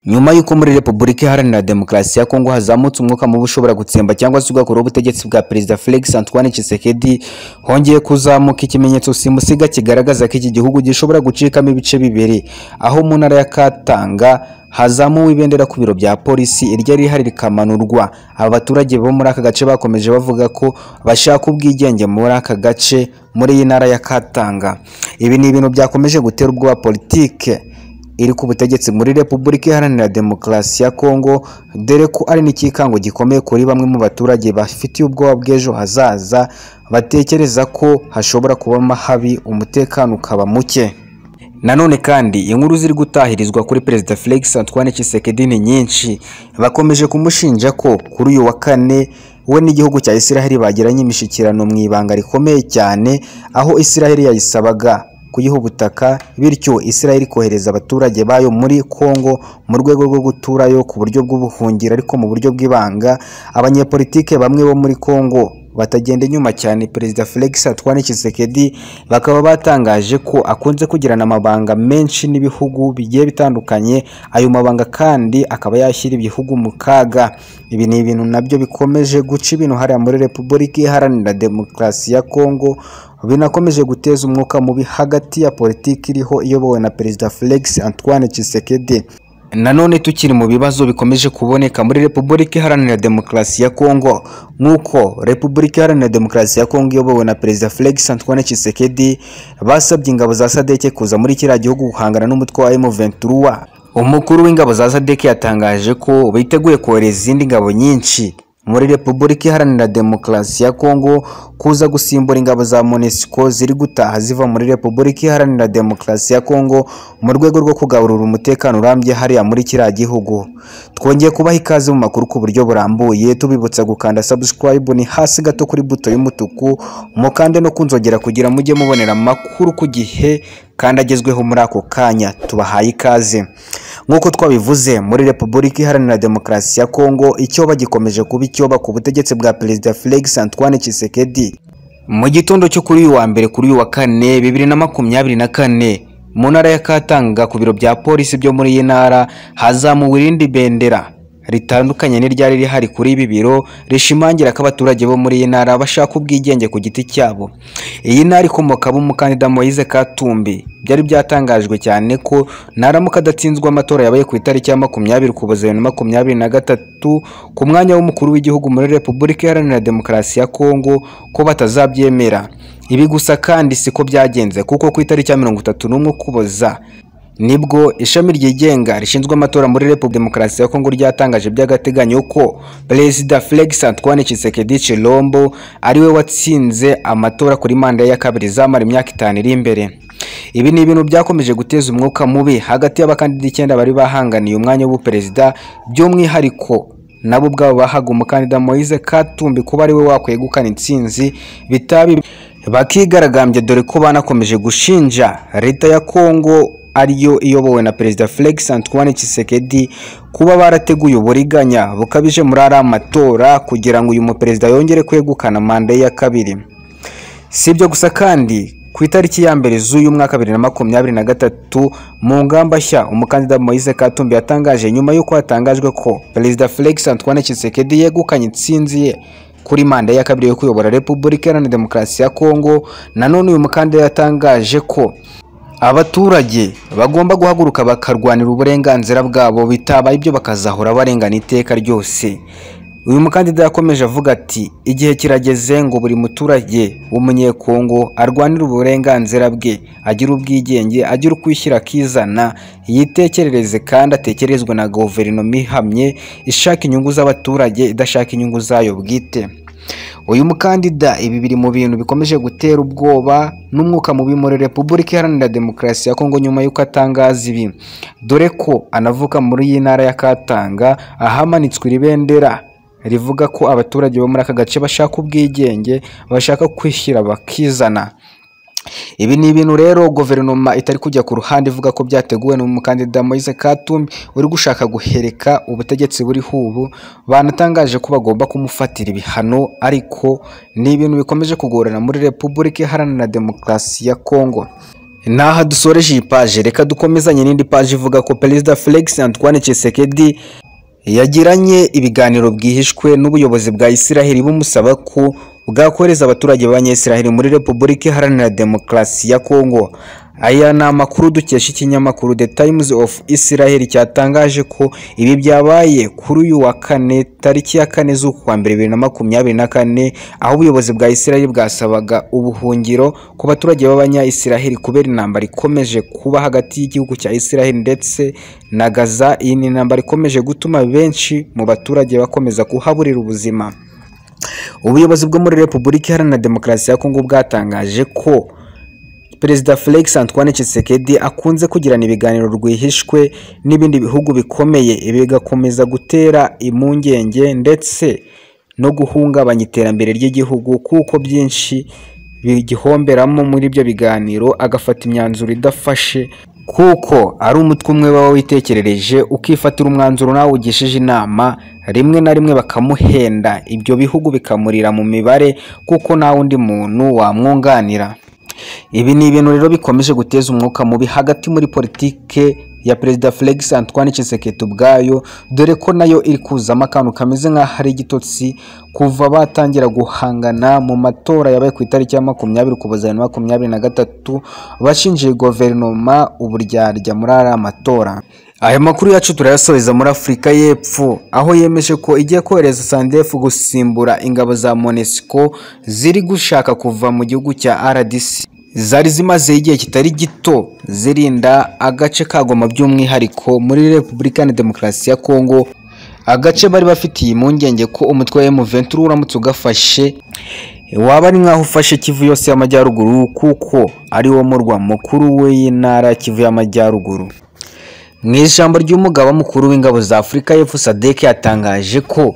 nyuma y'uko muri repubulika iharanira demokarasi ya kongo hazamutse umwuka mubi ushobora gutsemba cyangwa se ugakoraho ubutegetsi bwa perezida felix antoine Tshisekedi hongeye kuzamuka ikimenyetso simusiga kigaragaza ko iki gihugu gishobora gucikamo ibice bibiri aho mu ntara ya katanga hazamuwe ibendera ku biro bya polisi iryo rihari rikamanurwa aba baturage bo muri aka gace bakomeje bavuga ko bashaka ubwigenge muri aka gace muri iyi ntara ya katanga ibi ni ibintu byakomeje gutera ubwoba politike iri ku butegetsi muri repubulika iharanira demokarasi ya kongo dore ko ari n'ikikango gikomeye kuri bamwe mu baturage bafitiye ubwoba bw'ejo hazaza batekereza ko hashobora kubamo habi umutekano ukaba muke nanone kandi inkuru ziri gutahirizwa kuri perezida felix antoine Tshisekedi ni nyinshi bakomeje kumushinja ko kuri uyu wa kane we n'igihugu cya isiraheli bagiranye imishyikirano mu ibanga rikomeye cyane aho isiraheli yayisabaga kuyiha ubutaka bityo isiraheli kohereza abaturage bayo muri kongo mu rwego rwo guturayo ku buryo bw'ubuhungiro ariko mu buryo bw'ibanga abanyepolitike bamwe bo muri kongo batagenda inyuma cyane perezida felix antoine Tshisekedi bakaba batangaje ko akunze kugirana amabanga menshi n'ibihugu bigiye bitandukanye ayo mabanga kandi akaba yashyira ibihugu mu kaga ibi ni ibintu nabyo bikomeje guca ibintu hariya muri repubulika iharanira demokarasi ya kongo binakomeje guteza umwuka mubi hagati ya politiki iriho iyobowe na perezida felix antoine Tshisekedi nanone tukiri mu bibazo bikomeje kuboneka muri repubulika iharanira demokarasi ya kongo nk'uko repubulika iharanira demokarasi ya kongo iyobowe na perezida felix antoine Tshisekedi basabye ingabo za sadeke kuza muri kiriya gihugu guhangana n'umutwe wa M23 umukuru w'ingabo za sadeke yatangaje ko biteguye kohereza izindi ngabo nyinshi muri repubulika iharanira demokarasi ya kongo kuza gusimbura ingabo za monesiko ziri gutaha ziva muri repubulika iharanira demokarasi ya kongo mu rwego rwo kugarura umutekano urambye hariya muri kiriya gihugu twongeye kubaha ikaze mu makuru ku buryo burambuye tubibutsa gukanda subscribe ni hasi gato kuri buto y'umutuku mukande no kunzogera kugira mujye mubonera amakuru ku gihe kandi agezweho muri ako kanya tubahaye ikaze nk'uko twabivuze muri repubulika iharanira demokarasi ya kongo icyo bagikomeje kuba icyoba ku butegetsi bwa perezida felix antoine Tshisekedi mu gitondo cyo kuri uyu wa mbere kuri uyu wa kane bibiri na makumyabiri na kane mu ntara ya katanga ku biro bya polisi byo muri iyi ntara hazamuwe irindi bendera ritandukanye n'iryari rihari kuri ibi biro rishimangira ko abaturage bo muri iyi ntara bashaka ubwigenge ku giti cyabo iyi ntara ikomokamo umukandida Moise Katumbi byari byatangajwe cyane ko naramuka adatsinzwe amatora yabaye ku itariki ya makumyabiri ukuboza bibiri na makumyabiri na gatatu ku mwanya w'umukuru w'igihugu muri repubulika iharanira demokarasi ya kongo ko batazabyemera ibi gusa kandi siko byagenze kuko ku itariki ya mirongo itatu n'umwe ukuboza nibwo ishami ryigenga rishinzwe amatora muri repubulika demokarasi ya kongo ryatangaje by'agateganyo ko perezida felix antoine Tshisekedi chilombo ariwe watsinze amatora kuri manda ya kabiri izamara imyaka itanu iri imbere ibi ni ibintu byakomeje guteza umwuka mubi hagati y'abakandida icyenda bari bahanganiye umwanya w'ubuperezida by'umwihariko nabo ubwabo bahaga umukandida Moise Katumbi kuba ariwe wakwegukana intsinzi bitabi bakigaragambya dore ko banakomeje gushinja leta ya kongo ariyo iyobowe na perezida Felix Antoine Tshisekedi kuba barateguye uburiganya bukabije muri ari amatora kugira ngo uyu muperezida yongere kwegukana manda ya kabiri si ibyo gusa kandi ku itariki ya mbere z'uyu mwaka bibiri na makumyabiri na gatatu mu ngamba nshya umukandida Moise Katumbi yatangaje nyuma y'uko hatangajwe ko perezida Felix Antoine Tshisekedi yegukanye intsinzi ye kuri manda ya kabiri yo kuyobora Repubulika Iharanira Demokarasi ya Kongo nanone uyu mukandida yatangaje ko abaturage bagomba guhaguruka bakarwanira uburenganzira bwabo bitabaye ibyo bakazahora barengana iteka ryose uyu mukandida yakomeje avuga ati igihe kirageze ngo buri muturage w'umunyekongo arwanire uburenganzira bwe agire ubwigenge agire ukwishyira akizana yitekerereze kandi atekerezwe na guverinoma ihamye ishaka inyungu z'abaturage idashaka inyungu zayo bwite uyu mukandida ibi biri mu bintu bikomeje gutera ubwoba n'umwuka mubi muri repubulika iharanira demokarasi ya kongo nyuma y'uko atangaza ibi dore ko anavuka muri iyi ntara ya katanga ahamanitswe iri bendera rivuga ko abaturage bo muri aka gace bashaka ubwigenge bashaka kwishyira bakizana ibi ni ibintu rero guverinoma itari kujya ku ruhande ivuga ko byateguwe n'umukandida Moise Katumbi uri gushaka guhereka ubutegetsi buriho ubu banatangaje ko bagomba kumufatira ibihano ariko ni ibintu bikomeje kugorana muri repubulika iharanira demokarasi ya kongo naha dusoreje iyi paje reka dukomezanye n'indi paje ivuga ko perezida felix antoine Tshisekedi yagiranye ibiganiro bwihishwe n'ubuyobozi bwa isiraheli bumusaba ko bwakohereza abaturage b'abanyayisiraheli muri repubulika iharanira demokarasi ya kongo aya ni amakuru dukesha ikinyamakuru the times of israel cyatangaje ko ibi byabaye kuri uyu wa kane tariki ya kane z'ukwa mbere bibiri na makumyabiri na kane aho ubuyobozi bwa israel bwasabaga ubuhungiro ku baturage b'abanyayisiraheli kubera intambara ikomeje kuba hagati y'igihugu cya israel ndetse na gaza iyi ni intambara ikomeje gutuma benshi mu baturage bakomeza kuhaburira ubuzima ubuyobozi bwo muri repubulika iharanira demokarasi ya kongo bwatangaje ko perezida felix antoine Tshisekedi akunze kugirana ibiganiro rwihishwe n'ibindi bihugu bikomeye bigakomeza gutera impungenge ndetse no guhungabanya iterambere ry'igihugu kuko byinshi bigihomberamo muri ibyo biganiro agafata imyanzuro idafashe kuko ari umutwe umwe waba witekerereje ukifatira umwanzuro nawe ugishije inama rimwe na rimwe bakamuhenda ibyo bihugu bikamurira mu mibare kuko nta wundi muntu wamwunganira ibi ni ibintu rero bikomeje guteza umwuka mubi hagati muri politike ya perezida Felix Antoine Tshisekedi ubwayo dore ko nayo iri kuzamo akantu kameze nk'aho ari igitotsi kuva batangira guhangana mu matora yabaye ku itariki ya makumyabiri ukuboza bibiri na makumyabiri na gatatu bashinjiye guverinoma uburyarya muri ariya matora aya makuru yacu turayasoreza muri afurika y'epfo aho yemeje ko igiye kohereza sandefu gusimbura ingabo za monesco ziri gushaka kuva mu gihugu cya rdc zari zimaze igihe kitari gito zirinda agace ka Goma by'umwihariko muri repubulika na demokarasi ya kongo agace bari bafitiye impungenge ko umutwe wa M23 uramutse ugafashe waba ari nk'aho ufashe kivu yose y'amajyaruguru kuko ari wo murwa mukuru w'intara kivu y'amajyaruguru mu ijambo ry'umugaba mukuru w'ingabo za afurika y'epfo sadek yatangaje ko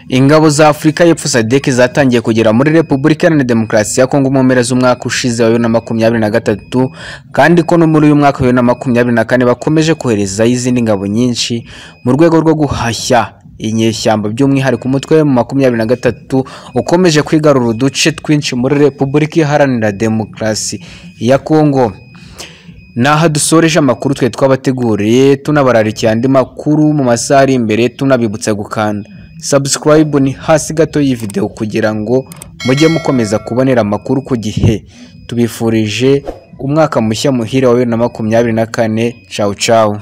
ingabo za afurika y'epfo sadek zatangiye kugera muri repubulika iharanira demokarasi ya kongo mu mpera z'umwaka ushize wa bibiri na makumyabiri na gatatu kandi ko no muri uyu mwaka wa bibiri na makumyabiri na kane bakomeje koherezayo izindi ngabo nyinshi mu rwego rwo guhashya inyeshyamba by'umwihariko umutwe wa makumyabiri na gatatu ukomeje kwigarura uduce twinshi muri repubulika iharanira demokarasi ya kongo naha dusoreje amakuru twe twabateguriye tunabararikiye andi makuru mu masaha ari imbere tunabibutsa gukanda subscribe ni hasi gato y'iyi video kugira ngo mujye mukomeza kubonera amakuru ku gihe tubifurije umwaka mushya muhira wa bibiri na makumyabiri na kane cawu cawu